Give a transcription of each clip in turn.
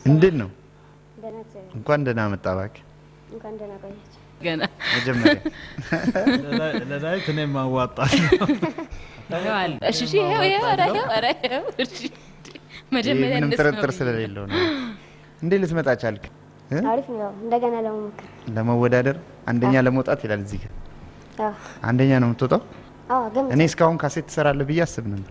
እንዴት ነው? ደህና እግዚአብሔር እንኳን ደህና መጣ እባክህ። እንኳን ደህና ቆያችሁ። ገና መጀመሪያ ለዳዊት እኔም ማዋጣል ይኸው አለ። እሺ እሺ፣ ይኸው ይኸው፣ ኧረ ይኸው፣ ኧረ ይኸው፣ እሺ። መጀመሪያ ይህ ምንም እንደሱ ነው ጥርጥር ብዬ። ስለሌለው ነው። እንዴት ልትመጣ ቻልክ? እ? አሪፍ ነው። ያው እንደገና ለመሞከር ለመወዳደር አንደኛ ለመውጣት ይላል እዚህ ጋር። አዎ አንደኛ ነው የምትወጣው። አዎ ግን እኔ እስካሁን ካሴት ትሰራለህ ብዬ አስብ ነበር።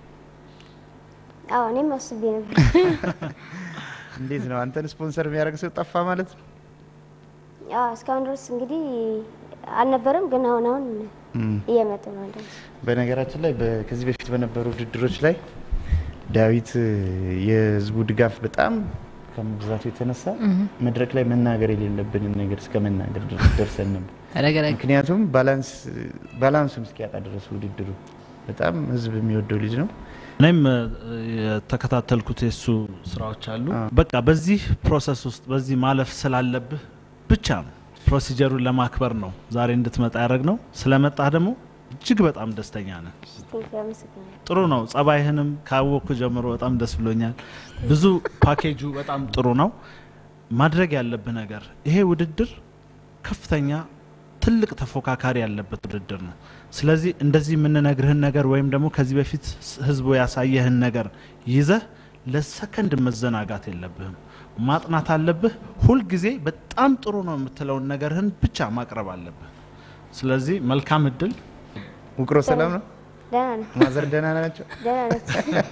አዎ እኔም አስቤ ነበር። እንዴት ነው አንተን ስፖንሰር የሚያደርግ ሰው ጠፋ ማለት ነው? አዎ እስካሁን ድረስ እንግዲህ አልነበረም፣ ግን አሁን አሁን እም። እየመጡ ነው። እንደዚህ በነገራችን ላይ በ- ከዚህ በፊት በነበሩ ውድድሮች ላይ ዳዊት እ፣ የህዝቡ ድጋፍ በጣም ከመብዛቱ የተነሳ መድረክ ላይ መናገር የሌለብንን ነገር እስከ መናገር ድረስ ደርሰን ነበር። ረገረግ ምክንያቱም ባላንስ ባላንሱን እስኪያጣ ድረስ ውድድሩ በጣም ህዝብ የሚወደው ልጅ ነው። እኔም እ፣ የተከታተልኩት የሱ ስራዎች አሉ። አዎ። በቃ በዚህ ፕሮሰስ ውስጥ በዚህ ማለፍ ስላለብህ ብቻ ነው ፕሮሲጀሩን ለማክበር ነው ዛሬ እንድትመጣ ያደረግ ነው። ስለመጣህ ደግሞ እጅግ በጣም ደስተኛ ነን። ቴንክ አመሰግናለሁ። ጥሩ ነው። ጸባይህንም ካወቅኩ ጀምሮ በጣም ደስ ብሎኛል። ብዙ ፓኬጁ በጣም ጥሩ ነው። ማድረግ ያለብህ ነገር ይሄ ውድድር ከፍተኛ ትልቅ ተፎካካሪ ያለበት ውድድር ነው። ስለዚህ እንደዚህ የምንነግርህን ነገር ወይም ደግሞ ከዚህ በፊት ስ- ህዝቡ ያሳየህን ነገር ይዘህ ለሰከንድ መዘናጋት የለብህም። ማጥናት አለብህ። ሁልጊዜ በጣም ጥሩ ነው የምትለውን ነገርህን ብቻ ማቅረብ አለብህ። ስለዚህ መልካም እድል። ውቅሮ ሰላም ነው? ደህና ነው። ማዘር ደህና ናቸው? ደህና ነች።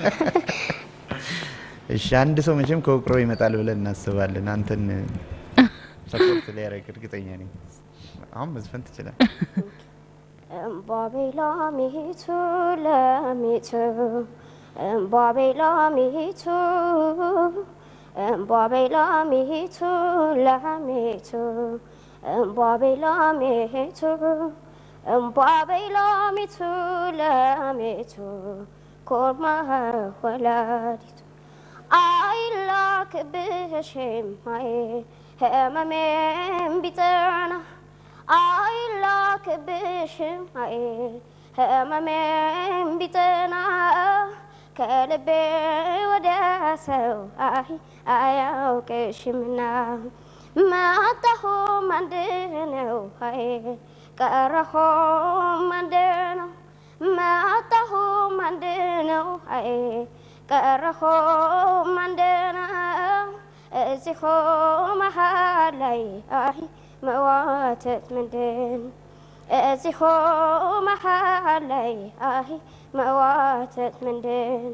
እሺ አንድ ሰው መቼም ከውቅሮ ይመጣል ብለን እናስባለን። አንተን ሰፖርት ሊያደርግ እርግጠኛ ነኝ። አሁን መዝፈን ትችላል። እምቧቤ ላሚቱ ለሚቱ እምቧቤ ላሚቱ እምቧቤ ላሚቱ ለሚቱ እምቧቤ ላሚቱ እምቧቤ ላሚቱ ለሚቱ ኮርማ ወላዲቱ አይላክብሽም አይ ህመሜም ቢጠና አይላክብሽም አይ ህመሜም ቢጠና ከልቤ ወደ ሰው አይ አያውቅሽምና መጣሁም አንድ ነው አይ ቀረሁም አንድ ነው መጣሁም አንድ ነው አይ ቀረሁም አንድ ነው እዚሁ መሀል ላይ አይ መዋተት ምንድን እዚሁ መሀል ላይ አይ መዋተት ምንድን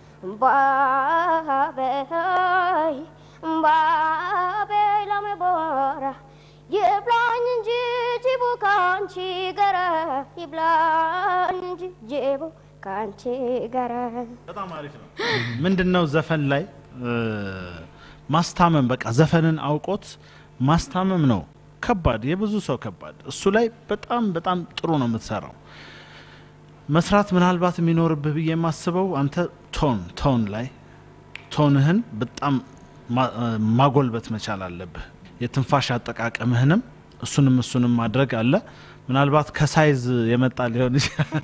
እምቧበይ እምቧበይ ለመቦራ ይብላኝ እንጂ ጅቡ ካንቺ ጋራ ይብላኝ እንጂ ጅቡ ካንቺ ጋራ በጣም አሪፍ ነው። ምንድን ነው ዘፈን ላይ እ፣ ማስታመም በቃ ዘፈንን አውቆት ማስታመም ነው ከባድ፣ የብዙ ሰው ከባድ። እሱ ላይ በጣም በጣም ጥሩ ነው የምትሰራው። መስራት ምናልባት የሚኖርብህ ብዬ የማስበው አንተ ቶን ቶን ላይ ቶንህን በጣም ማ- እ፣ ማጎልበት መቻል አለብህ። የትንፋሽ አጠቃቀምህንም እሱንም እሱንም ማድረግ አለ። ምናልባት ከሳይዝ የመጣ ሊሆን ይችላል።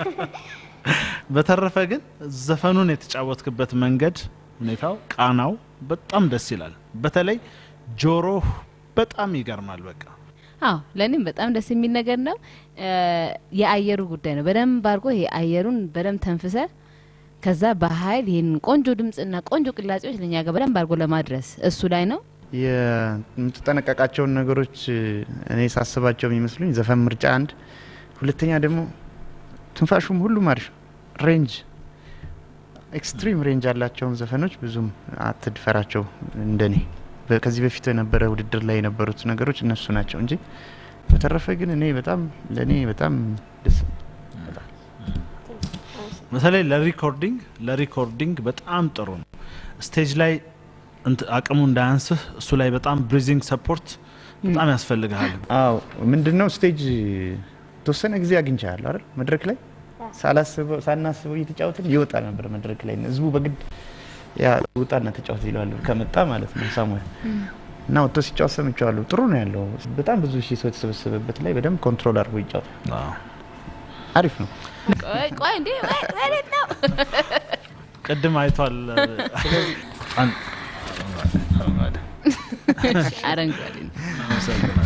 በተረፈ ግን ዘፈኑን የተጫወትክበት መንገድ፣ ሁኔታው፣ ቃናው በጣም ደስ ይላል። በተለይ ጆሮህ በጣም ይገርማል። በቃ አዎ ለእኔም በጣም ደስ የሚል ነገር ነው። እ፣ የአየሩ ጉዳይ ነው። በደንብ አድርጎ ይሄ አየሩን በደንብ ተንፍሰ ከዛ በኃይል ይህን ቆንጆ ድምጽና ቆንጆ ቅላጼዎች ለእኛ ጋር በደንብ አድርጎ ለማድረስ እሱ ላይ ነው። የምትጠነቀቃቸውን ነገሮች እኔ ሳስባቸው የሚመስሉኝ ዘፈን ምርጫ አንድ፣ ሁለተኛ ደግሞ ትንፋሹም ሁሉም አሪፍ ሬንጅ ኤክስትሪም ሬንጅ ያላቸውን ዘፈኖች ብዙም አትድፈራቸው። እንደኔ በ- ከዚህ በፊት የነበረ ውድድር ላይ የነበሩት ነገሮች እነሱ ናቸው እንጂ በተረፈ ግን እኔ በጣም ለእኔ በጣም ደስ በተለይ ለሪኮርዲንግ ለሪኮርዲንግ በጣም ጥሩ ነው። ስቴጅ ላይ እንት- አቅሙ እንዳያንስህ እሱ ላይ በጣም ብሪዚንግ ሰፖርት በጣም ያስፈልግሃል። አዎ ምንድን ነው ስቴጅ የተወሰነ ጊዜ አግኝቻለሁ አይደል መድረክ ላይ ሳላስበው ሳናስበው እየተጫወትን ይወጣ ነበር መድረክ ላይ ህዝቡ በግድ ያ ውጣና ተጫወት ይለዋል ከመጣ ማለት ነው ሳሙኤል እና ወጥቶ ሲጫወት ሰምቼዋለሁ ጥሩ ነው ያለው በጣም ብዙ ሺህ ሰው የተሰበሰበበት ላይ በደንብ ኮንትሮል አድርጎ ይጫወታል አዎ። አሪፍ ነው ቆይ ቆይ እንዴ ወይ ወዴት ነው? ቅድም አይቷል። አን- አረንጓዴ ነው። አመሰግናለሁ።